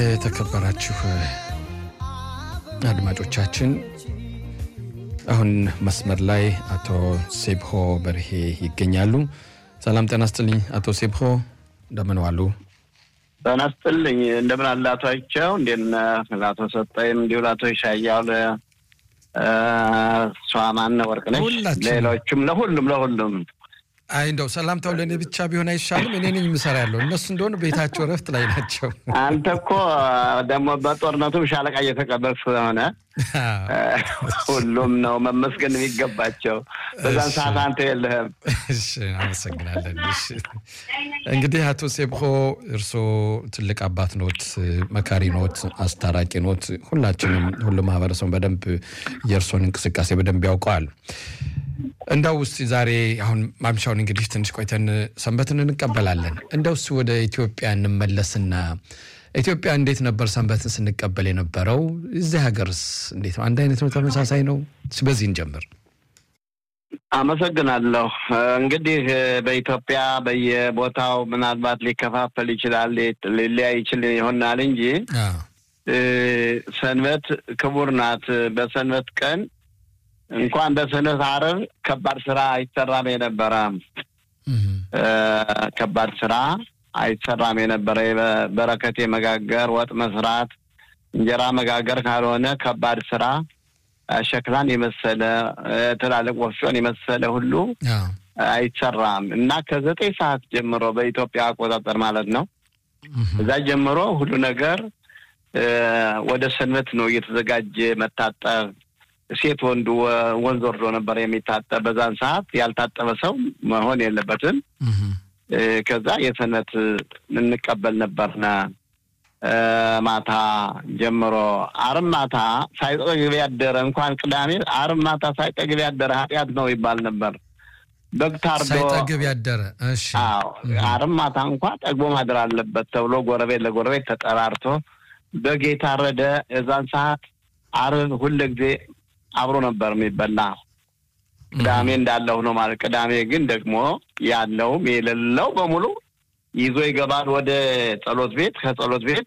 የተከበራችሁ አድማጮቻችን አሁን መስመር ላይ አቶ ሴብሆ በርሄ ይገኛሉ። ሰላም ጤና ስጥልኝ አቶ ሴብሆ እንደምን ዋሉ? ጤና ስጥልኝ እንደምን አለ አቶ አይቸው እንዴት ነህ? ለአቶ ሰጠይም እንዲሁ ለአቶ ይሻያው ለእሷ ማነው ወርቅነሽ ሌሎቹም ለሁሉም ለሁሉም አይ እንደው ሰላምታው ለእኔ ብቻ ቢሆን አይሻልም? እኔ ነኝ የምሰራ ያለው እነሱ እንደሆነ ቤታቸው እረፍት ላይ ናቸው። አንተ እኮ ደግሞ በጦርነቱም ሻለቃ እየተቀበል ስለሆነ ሁሉም ነው መመስገን የሚገባቸው። በዛን ሰዓት አንተ የለህም። እሺ አመሰግናለን። እሺ እንግዲህ አቶ ሴብሆ እርስዎ ትልቅ አባት ኖት፣ መካሪ ኖት፣ አስታራቂ ኖት። ሁላችንም ሁሉ ማህበረሰቡ በደንብ የእርስዎን እንቅስቃሴ በደንብ ያውቀዋል። እንደው ውስጥ ዛሬ አሁን ማምሻውን እንግዲህ ትንሽ ቆይተን ሰንበትን እንቀበላለን። እንደው እስኪ ወደ ኢትዮጵያ እንመለስና ኢትዮጵያ እንዴት ነበር ሰንበትን ስንቀበል የነበረው? እዚህ ሀገርስ እንዴት ነው? አንድ አይነት ነው? ተመሳሳይ ነው? በዚህ እንጀምር። አመሰግናለሁ። እንግዲህ በኢትዮጵያ በየቦታው ምናልባት ሊከፋፈል ይችላል፣ ሊለያይ ይችል ይሆናል እንጂ ሰንበት ክቡር ናት። በሰንበት ቀን እንኳን በሰንበት ዓርብ ከባድ ስራ አይሰራም የነበረ ከባድ ስራ አይሰራም የነበረ በረከቴ መጋገር፣ ወጥ መስራት፣ እንጀራ መጋገር ካልሆነ ከባድ ስራ ሸክላን የመሰለ ትላልቅ ወፍጮን የመሰለ ሁሉ አይሰራም እና ከዘጠኝ ሰዓት ጀምሮ በኢትዮጵያ አቆጣጠር ማለት ነው እዛ ጀምሮ ሁሉ ነገር ወደ ሰንበት ነው እየተዘጋጀ መታጠብ ሴት ወንዱ ወንዝ ወርዶ ነበር የሚታጠብ። በዛን ሰዓት ያልታጠበ ሰው መሆን የለበትም። ከዛ የሰንበት እንቀበል ነበርና ማታ ጀምሮ ዓርብ ማታ ሳይጠግብ ያደረ እንኳን ቅዳሜ ዓርብ ማታ ሳይጠግብ ያደረ ኃጢአት ነው ይባል ነበር። በግ ታርዶ ሳይጠግብ ያደረ እሺ፣ አዎ ዓርብ ማታ እንኳን ጠግቦ ማደር አለበት ተብሎ ጎረቤት ለጎረቤት ተጠራርቶ በግ የታረደ የዛን ሰዓት ዓርብ ሁለ ጊዜ አብሮ ነበር የሚበላ። ቅዳሜ እንዳለው ነው ማለት። ቅዳሜ ግን ደግሞ ያለውም የሌለው በሙሉ ይዞ ይገባል ወደ ጸሎት ቤት። ከጸሎት ቤት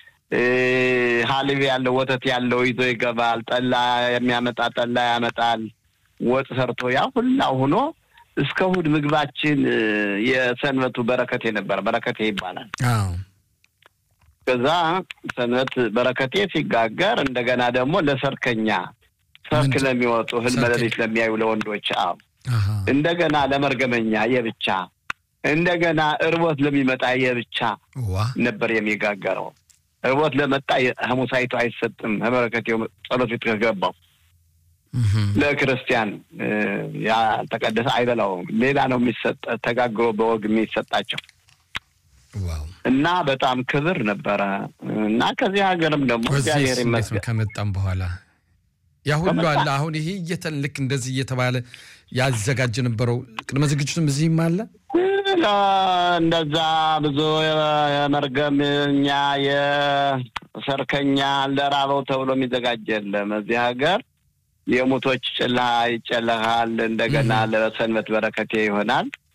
ሀሊብ ያለው ወተት ያለው ይዞ ይገባል። ጠላ የሚያመጣ ጠላ ያመጣል። ወጥ ሰርቶ ያ ሁላ ሆኖ እስከ እሑድ ምግባችን የሰንበቱ በረከቴ ነበር። በረከቴ ይባላል። ከዛ ሰንበት በረከቴ ሲጋገር እንደገና ደግሞ ለሰርከኛ ሰርክ ለሚወጡ ህልመ ሌሊት ለሚያዩ ለወንዶች አዎ፣ እንደገና ለመርገመኛ የብቻ እንደገና እርቦት ለሚመጣ የብቻ ነበር የሚጋገረው። እርቦት ለመጣ ሐሙሳይቱ አይሰጥም። በረከቴው ጸሎት ቤት ከገባው ለክርስቲያን ያልተቀደሰ አይበላውም። ሌላ ነው የሚሰጥ ተጋግሮ በወግ የሚሰጣቸው እና በጣም ክብር ነበረ እና ከዚህ ሀገርም ደግሞ እግዚአብሔር ይመስገን ከመጣም በኋላ ያ ሁሉ አለ። አሁን ይሄ እየተን ልክ እንደዚህ እየተባለ ያዘጋጅ ነበረው ቅድመ ዝግጅቱም እዚህም አለ። እንደዛ ብዙ የመርገምኛ የሰርከኛ ለራበው ተብሎ የሚዘጋጅ የለም እዚህ ሀገር። የሙቶች ጭልሃ ይጨለሃል። እንደገና ለሰንበት በረከቴ ይሆናል።